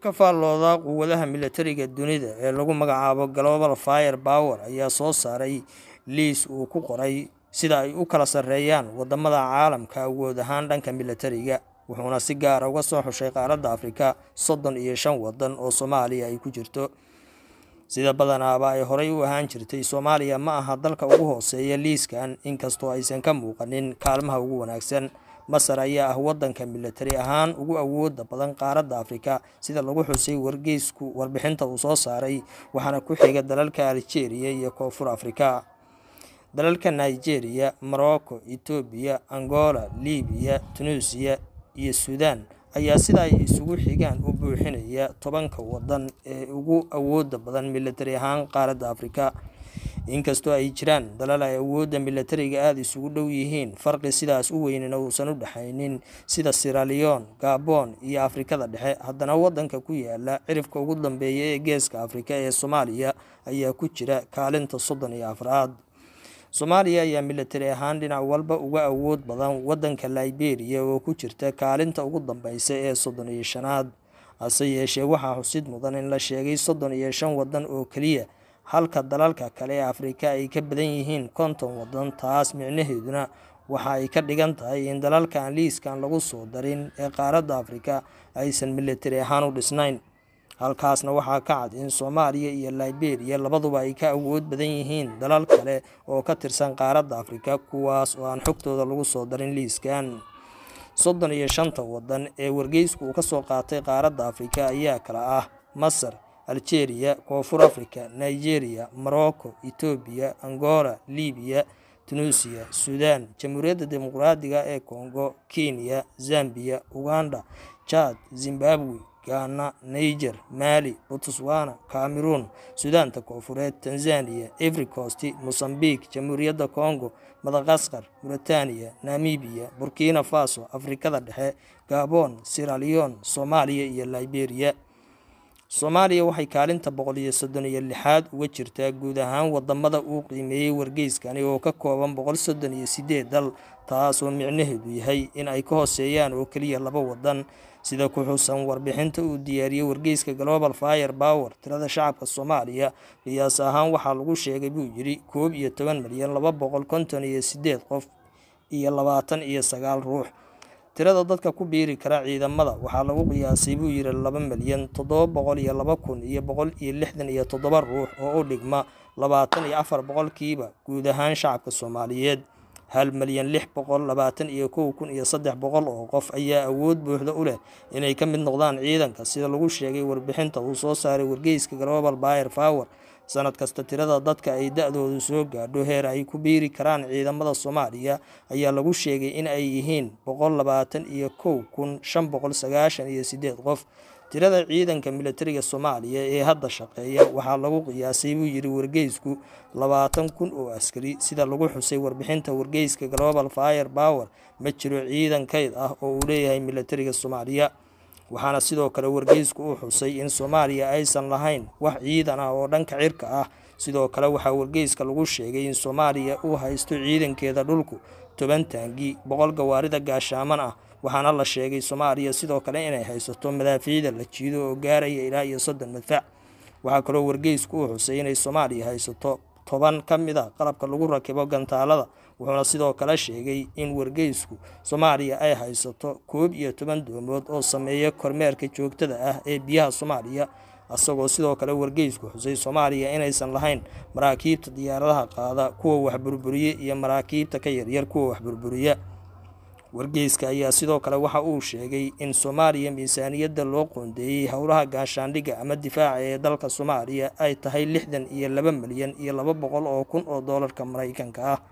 ka faallooda quwadaha militariga dunida ee lagu magacaabo global fire power ayaa soo saaray liis uu ku qoray sida ay u kala sarreeyaan wadamada caalamka awood ahaan dhanka militariga wuxuuna si gaara uga soo xushay qaaradda afrika soddon iyo shan wadan oo soomaaliya ay ku jirto sida badanaaba ay horey u ahaan jirtay soomaaliya ma aha dalka ugu hooseeya liiskan inkastoo aysan ka muuqanin kaalmaha ugu wanaagsan masar ayaa ah wadanka militari ahaan ugu awooda badan qaaradda afrika sida lagu xusay wargeysku warbixinta uu soo saaray waxaana ku xiga dalalka algeria iyo koonfur afrika dalalka nigeria morocco etoobiya angola libiya tunuusiya iyo suudaan ayaa sida ay isugu xigaan u buuxinaya tobanka wadan ee ugu awooda badan militari ahaan qaaradda afrika inkastoo ay jiraan dalal ay awoodda militariga aada isugu dhow yihiin farqi sidaas u weynina uusan u dhexaynin sida siraleon gabon iyo afrikada dhexe haddana wadanka ku yaala cirifka ugu dambeeya ee geeska afrika ee soomaaliya ayaa ku jira kaalinta soddon iyo afraad soomaaliya ayaa militari ahaan dhinac walba uga awood badan wadanka liberia oo ku jirta kaalinta ugu dambeysa ee soddon iyo shanaad hase yeeshee waxaa xusid mudan in la sheegay soddon iyo shan wadan oo keliya halka dalalka kale ee afrika ay ka badan yihiin konton wadan taas micnaheeduna waxa ay ka dhigan tahay in dalalkan liiskan lagu soo darin ee qaaradda afrika aysan militari ahaan u dhisnayn halkaasna waxaa ka cad in soomaaliya iyo liberia labaduba ay ka awood badan yihiin dalal kale oo ka tirsan qaaradda afrika kuwaas oo aan xogtooda lagu soo darin liiskan soddon iyo shanta wadan ee wargeysku uu kasoo qaatay qaaradda afrika ayaa kala ah masar algeria koonfur africa nigeria morocco etoobiya angola libiya tunuusiya suudaan jamhuuriyadda dimuqraadiga ee congo kenya zambiya uganda jad zimbabwe ghana niger mali botswana cameroon suudaanta koonfureed tanzania every cost mosambique jamhuuriyadda congo madaqaskar mauritania namibiya burkina faso afrikada dhexe gabon siraleon soomaaliya iyo liberia soomaaliya waxay kaalinta boqol iyo soddon iyo lixaad uga jirtaa guud ahaan wadamada uu qiimeeyey wargeyskani oo ka kooban boqol soddon iyo sideed dal taasoo micnaheedu yahay in ay ka hooseeyaan oo keliya laba wadan sida ku xusan warbixinta uu diyaariyey wargeyska global fire power tirada shacabka soomaaliya qiyaas ahaan waxaa lagu sheegay buu yidhi koob iyo toban milyan laba boqol konton iyo sideed qof iyo labaatan iyo sagaal ruux tirada dadka ku biiri kara ciidamada waxaa lagu qiyaasay buu yidhi laba milyan toddoba boqol iyo laba kun iyo boqol iyo lixdan iyo toddoba ruux oo u dhigma labaatan iyo afar boqolkiiba guud ahaan shacabka soomaaliyeed hal milyan lix boqol labaatan iyo kow kun iyo saddex boqol oo qof ayaa awood buuxda u leh inay ka mid noqdaan ciidanka sida lagu sheegay warbixinta uu soo saaray wargeyska global bayer power sanad kasta tirada dadka ay da-doodu soo gaadho heer ay ku biiri karaan ciidamada soomaaliya ayaa lagu sheegay in ay yihiin boqol labaatan iyo kow kun shan boqol sagaashan iyo sideed qof tirada ciidanka militariga soomaaliya ee hadda shaqeeya waxaa lagu qiyaasay buu yidhi wargeysku labaatan kun oo askari sida lagu xusay warbixinta wargeyska global fire power ma jiro ciidan kayd ah oo uu leeyahay militariga soomaaliya waxaana sidoo kale wargeysku u xusay in soomaaliya aysan lahayn wax ciidan ah oo dhanka cirka ah sidoo kale waxaa wargeyska lagu sheegay in soomaaliya uu haysto ciidankeeda dhulku toban taangi boqol gawaarida gaashaaman ah waxaana la sheegay soomaaliya sidoo kale inay haysato madaafiicda la jiido oo gaaraya ilaa iyo soddon madfac waxaa kaloo wargeysku u xusay inay soomaaliya haysato toban ka mid a qalabka lagu rakibo gantaalada wuxuuna sidoo kale sheegay in wargeysku soomaaliya ay haysato koob iyo toban doomood oo sameeya kormeerka joogtada ah ee biyaha soomaaliya isagoo sidoo kale wargeysku xusay soomaaliya inaysan lahayn maraakiibta diyaaradaha qaada kuwa waxburburiye iyo maraakiibta ka yaryar kuwa waxburburiya wargeyska ayaa sidoo kale waxa uu sheegay in soomaaliya miisaaniyadda loo qoondeeyey howlaha gaashaandhigga ama difaaca ee dalka soomaaliya ay tahay lixdan iyo laba milyan iyo laba boqol oo kun oo doolarka maraykanka ah